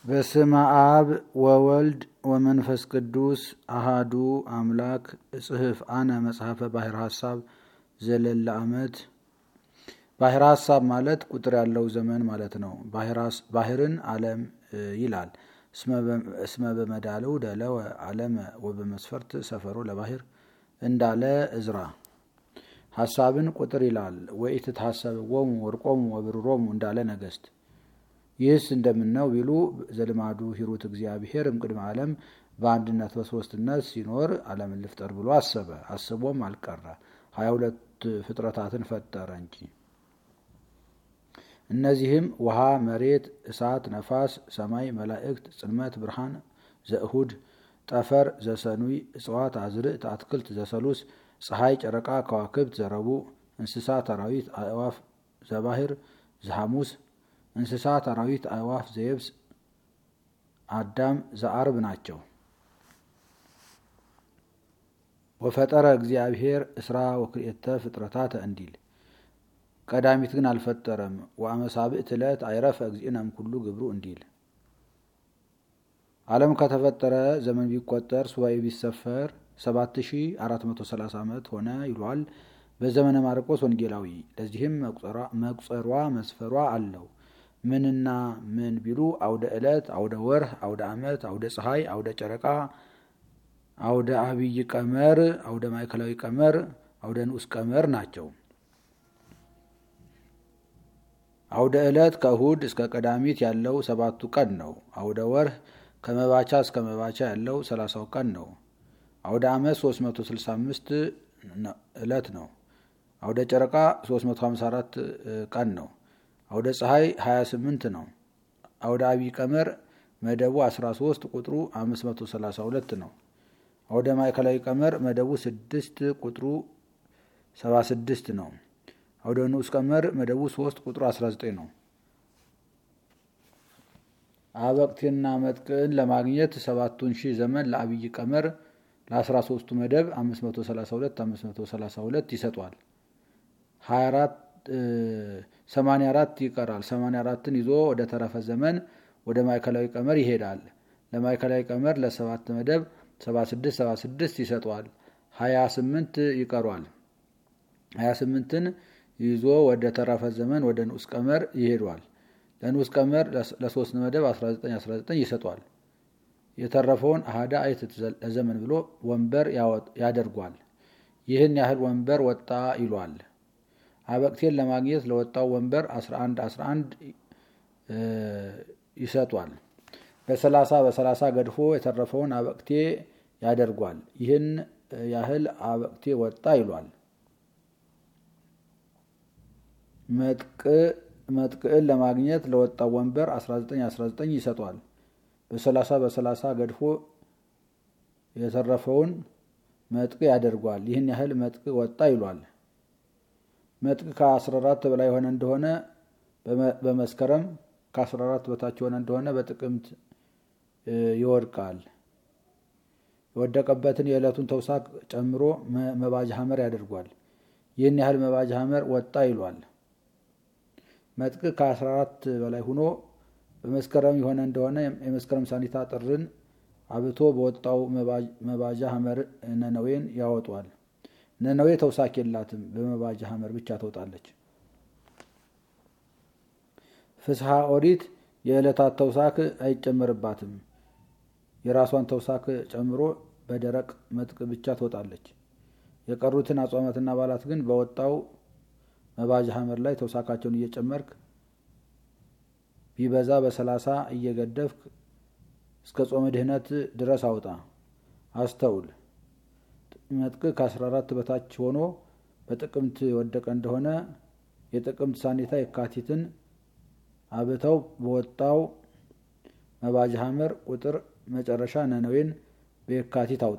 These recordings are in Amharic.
በስመ አብ ወወልድ ወመንፈስ ቅዱስ አሃዱ አምላክ እጽህፍ አነ መጽሐፈ ባሕር ሐሳብ ዘለለ ዓመት። ባሕር ሐሳብ ማለት ቁጥር ያለው ዘመን ማለት ነው። ባሕርን ዓለም ይላል። እስመ በመዳለው ደለወ ዓለመ ወበመስፈርት ሰፈሮ ለባሕር እንዳለ እዝራ። ሐሳብን ቁጥር ይላል። ወኢትትሐሰብዎሙ ወርቆሙ ወብሩሮሙ እንዳለ ነገሥት። ይህስ እንደምነው ቢሉ ዘልማዱ ሂሩት እግዚአብሔር እምቅድመ ዓለም በአንድነት በሶስትነት ሲኖር ዓለምን ልፍጠር ብሎ አሰበ። አስቦም አልቀረ ሀያ ሁለት ፍጥረታትን ፈጠረ እንጂ። እነዚህም ውሃ፣ መሬት፣ እሳት፣ ነፋስ፣ ሰማይ፣ መላእክት፣ ጽልመት፣ ብርሃን ዘእሁድ፣ ጠፈር ዘሰኑይ፣ እጽዋት፣ አዝርዕት፣ አትክልት ዘሰሉስ፣ ፀሐይ፣ ጨረቃ፣ ከዋክብት ዘረቡዕ፣ እንስሳት፣ አራዊት፣ አእዋፍ ዘባሕር ዘሐሙስ እንስሳት፣ አራዊት፣ አእዋፍ ዘየብስ፣ አዳም ዘአርብ ናቸው። ወፈጠረ እግዚአብሔር እስራ ወክልኤተ ፍጥረታተ እንዲል ቀዳሚት ግን አልፈጠረም። ወአመሳብዕት ዕለት አይረፈ እግዚእነም ኩሉ ግብሩ እንዲል ዓለም ከተፈጠረ ዘመን ቢቆጠር ሱባኤ ቢሰፈር 7430 ዓመት ሆነ ይሏል በዘመነ ማርቆስ ወንጌላዊ። ለዚህም መቁጸሯ መስፈሯ አለው። ምንና ምን ቢሉ አውደ ዕለት፣ አውደ ወርህ፣ አውደ ዓመት፣ አውደ ፀሐይ፣ አውደ ጨረቃ፣ አውደ አብይ ቀመር፣ አውደ ማዕከላዊ ቀመር፣ አውደ ንዑስ ቀመር ናቸው። አውደ ዕለት ከእሁድ እስከ ቀዳሚት ያለው ሰባቱ ቀን ነው። አውደ ወርህ ከመባቻ እስከ መባቻ ያለው ሰላሳው ቀን ነው። አውደ ዓመት 365 ዕለት ነው። አውደ ጨረቃ 354 ቀን ነው። አውደ ፀሐይ 28 ነው። አውደ አብይ ቀመር መደቡ 13 ቁጥሩ 532 ነው። አውደ ማዕከላዊ ቀመር መደቡ 6 ቁጥሩ 76 ነው። አውደ ንዑስ ቀመር መደቡ 3 ቁጥሩ 19 ነው። አበቅቴና መጥቅዕን ለማግኘት ሰባቱን ሺህ ዘመን ለአብይ ቀመር ለ13ቱ መደብ 532 532 ይሰጧል። 84 ይቀራል። 84ን ይዞ ወደ ተረፈ ዘመን ወደ ማዕከላዊ ቀመር ይሄዳል። ለማዕከላዊ ቀመር ለሰባት መደብ 76 76 ይሰጧል። 28 ይቀሯል። 28ን ይዞ ወደ ተረፈ ዘመን ወደ ንዑስ ቀመር ይሄዷል። ለንዑስ ቀመር ለሶስት መደብ 19 19 ይሰጧል። የተረፈውን አህዳ አይት ለዘመን ብሎ ወንበር ያደርጓል። ይህን ያህል ወንበር ወጣ ይሏል። አበቅቴን ለማግኘት ለወጣው ወንበር 11 11 ይሰጧል። በሰላሳ በሰላሳ ገድፎ የተረፈውን አበቅቴ ያደርጓል። ይህን ያህል አበቅቴ ወጣ ይሏል። መጥቅዕን ለማግኘት ለወጣው ወንበር 19 19 ይሰጧል። በሰላሳ በሰላሳ ገድፎ የተረፈውን መጥቅ ያደርጓል። ይህን ያህል መጥቅ ወጣ ይሏል። መጥቅ ከ14 በላይ የሆነ እንደሆነ በመስከረም ከ14 በታች የሆነ እንደሆነ በጥቅምት ይወድቃል። የወደቀበትን የዕለቱን ተውሳክ ጨምሮ መባጅ ሐመር ያደርጓል። ይህን ያህል መባጅ ሐመር ወጣ ይሏል። መጥቅ ከ14 በላይ ሆኖ በመስከረም የሆነ እንደሆነ የመስከረም ሳኒታ ጥርን አብቶ በወጣው መባጃ ሐመር ነነዌን ያወጧል። ነነዌ ተውሳክ የላትም፣ በመባጃ ሐመር ብቻ ተውጣለች። ፍስሐ ኦሪት የዕለታት ተውሳክ አይጨመርባትም። የራሷን ተውሳክ ጨምሮ በደረቅ መጥቅ ብቻ ትወጣለች። የቀሩትን አጽዋማትና በዓላት ግን በወጣው መባጃ ሐመር ላይ ተውሳካቸውን እየጨመርክ ቢበዛ በሰላሳ እየገደፍክ እስከ ጾመ ድህነት ድረስ አውጣ። አስተውል። መጥቅ ከ14 በታች ሆኖ በጥቅምት የወደቀ እንደሆነ የጥቅምት ሳኔታ የካቲትን አብተው በወጣው መባጃ ሐመር ቁጥር መጨረሻ ነነዌን በየካቲት አውጣ።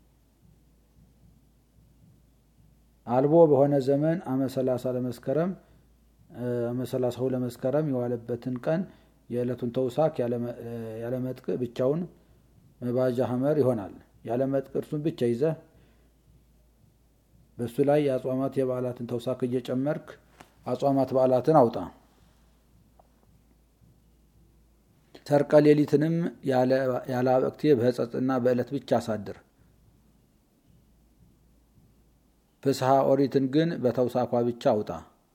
አልቦ በሆነ ዘመን አመሰላሳ ለመስከረም አመሰላሳው ለመስከረም የዋለበትን ቀን የዕለቱን ተውሳክ ያለ መጥቅ ብቻውን መባጃ ሐመር ይሆናል። ያለ መጥቅ እርሱን ብቻ ይዘህ በእሱ ላይ የአጽዋማት የበዓላትን ተውሳክ እየጨመርክ አጽዋማት በዓላትን አውጣ። ሰርቀ ሌሊትንም ያለ አበቅቴ በሕጸጽና በዕለት ብቻ አሳድር። ፍስሐ ኦሪትን ግን በተውሳኳ ብቻ አውጣ።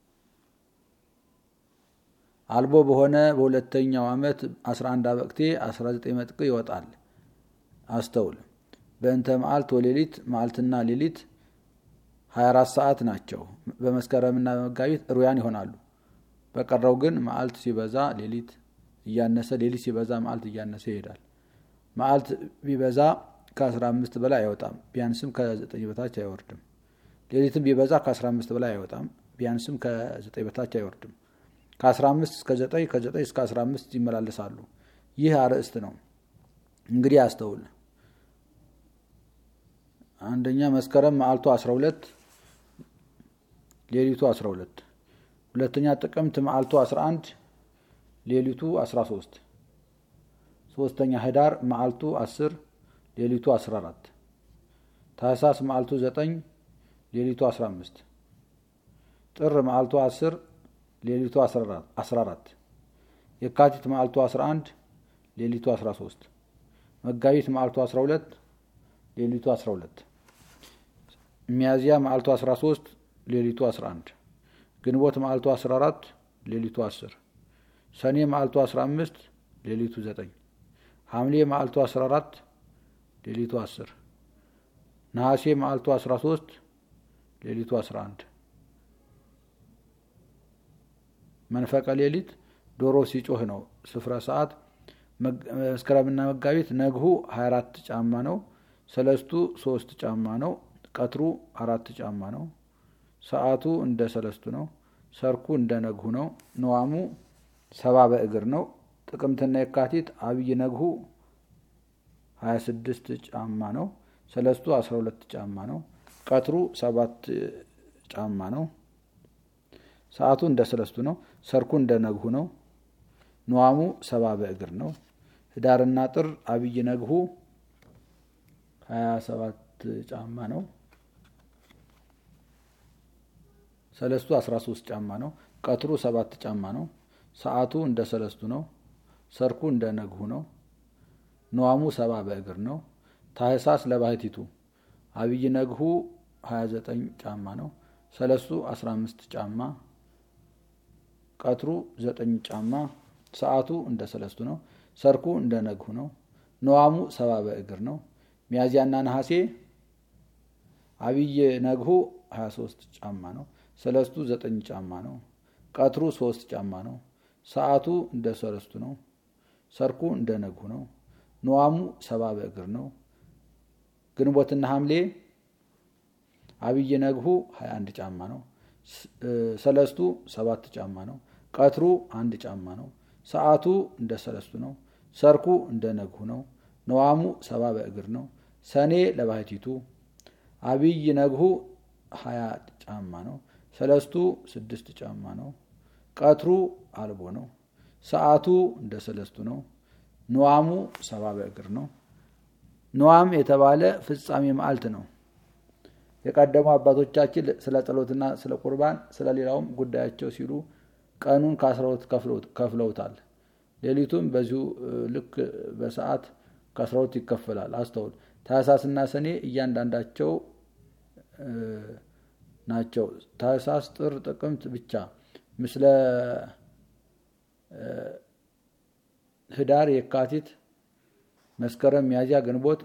አልቦ በሆነ በሁለተኛው ዓመት 11 አበቅቴ 19 መጥቅ ይወጣል። አስተውል። በእንተ መዓልት ወሌሊት መዓልትና ሌሊት 24 ሰዓት ናቸው። በመስከረምና በመጋቢት ሩያን ይሆናሉ። በቀረው ግን መዓልት ሲበዛ ሌሊት እያነሰ ሌሊት ሲበዛ መዓልት እያነሰ ይሄዳል። መዓልት ቢበዛ ከ15 በላይ አይወጣም፣ ቢያንስም ከ9 በታች አይወርድም። ሌሊትም ቢበዛ ከ15 በላይ አይወጣም፣ ቢያንስም ከ9 በታች አይወርድም። ከ15 እስከ 9 ከ9 እስከ 15 ይመላለሳሉ። ይህ አርዕስት ነው። እንግዲህ አስተውል። አንደኛ መስከረም መዓልቱ 12 ሌሊቱ 12። ሁለተኛ ጥቅምት መዓልቱ 11 ሌሊቱ 13። ሶስተኛ ህዳር መዓልቱ 10 ሌሊቱ 14። ታህሳስ መዓልቱ 9 ሌሊቱ 15። ጥር መዓልቱ 10 ሌሊቱ 14። የካቲት መዓልቱ 11 ሌሊቱ 13። መጋቢት መዓልቱ 12 ሌሊቱ 12። ሚያዝያ መዓልቱ 13 ሌሊቱ 11። ግንቦት መዓልቱ 14 ሌሊቱ 10። ሰኔ መዓልቱ 15 ሌሊቱ 9። ሐምሌ መዓልቱ 14 ሌሊቱ 10። ነሐሴ መዓልቱ 13 ሌሊቱ 11። መንፈቀ ሌሊት ዶሮ ሲጮህ ነው። ስፍረ ሰዓት መስከረምና መጋቢት ነግሁ 24 ጫማ ነው። ሰለስቱ ሶስት ጫማ ነው። ቀትሩ አራት ጫማ ነው። ሰዓቱ እንደ ሰለስቱ ነው። ሰርኩ እንደ ነግሁ ነው። ነዋሙ ሰባ በእግር ነው። ጥቅምትና የካቲት አብይ ነግሁ 26 ጫማ ነው። ሰለስቱ 12 ጫማ ነው። ቀትሩ ሰባት ጫማ ነው። ሰዓቱ እንደ ሰለስቱ ነው። ሰርኩ እንደ ነግሁ ነው። ነዋሙ ሰባ በእግር ነው። ህዳርና ጥር አብይ ነግሁ 27 ጫማ ነው። ሰለስቱ 13 ጫማ ነው። ቀትሩ ሰባት ጫማ ነው። ሰዓቱ እንደ ሰለስቱ ነው። ሰርኩ እንደ ነግሁ ነው። ነዋሙ ሰባ በእግር ነው። ታህሳስ ለባህቲቱ አብይ ነግሁ 29 ጫማ ነው። ሰለስቱ 15 ጫማ ቀትሩ 9 ጫማ ሰዓቱ እንደ ሰለስቱ ነው። ሰርኩ እንደ ነግሁ ነው። ነዋሙ ሰባ በእግር ነው። ሚያዝያና ነሐሴ አብይ ነግሁ 23 ጫማ ነው። ሰለስቱ 9 ጫማ ነው። ቀትሩ 3 ጫማ ነው። ሰዓቱ እንደ ሰለስቱ ነው። ሰርኩ እንደ ነግሁ ነው። ነዋሙ ሰባ በእግር ነው። ግንቦትና ሐምሌ አብይ ነግሁ 21 ጫማ ነው። ሰለስቱ ሰባት ጫማ ነው። ቀትሩ አንድ ጫማ ነው። ሰዓቱ እንደ ሰለስቱ ነው። ሰርኩ እንደ ነግሁ ነው። ነዋሙ ሰባ በእግር ነው። ሰኔ ለባህቲቱ አብይ ነግሁ ሀያ ጫማ ነው። ሰለስቱ ስድስት ጫማ ነው። ቀትሩ አልቦ ነው። ሰዓቱ እንደ ሰለስቱ ነው። ነዋሙ ሰባ በእግር ነው። ነዋም የተባለ ፍጻሜ መዓልት ነው። የቀደሙ አባቶቻችን ስለ ጸሎትና ስለ ቁርባን ስለ ሌላውም ጉዳያቸው ሲሉ ቀኑን ከአስራሁለት ከፍለውታል። ሌሊቱም በዚሁ ልክ በሰዓት ከአስራሁለት ይከፈላል። አስተውል። ታህሳስና ሰኔ እያንዳንዳቸው ናቸው። ታህሳስ፣ ጥር፣ ጥቅምት ብቻ ምስለ ህዳር፣ የካቲት፣ መስከረም፣ ሚያዝያ፣ ግንቦት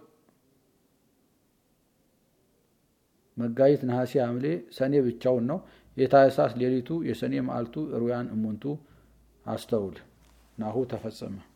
መጋቢት፣ ነሐሴ፣ ሐምሌ፣ ሰኔ ብቻውን ነው። የታህሳስ ሌሊቱ የሰኔ መዓልቱ ሩያን እሙንቱ። አስተውል። ናሁ ተፈጸመ።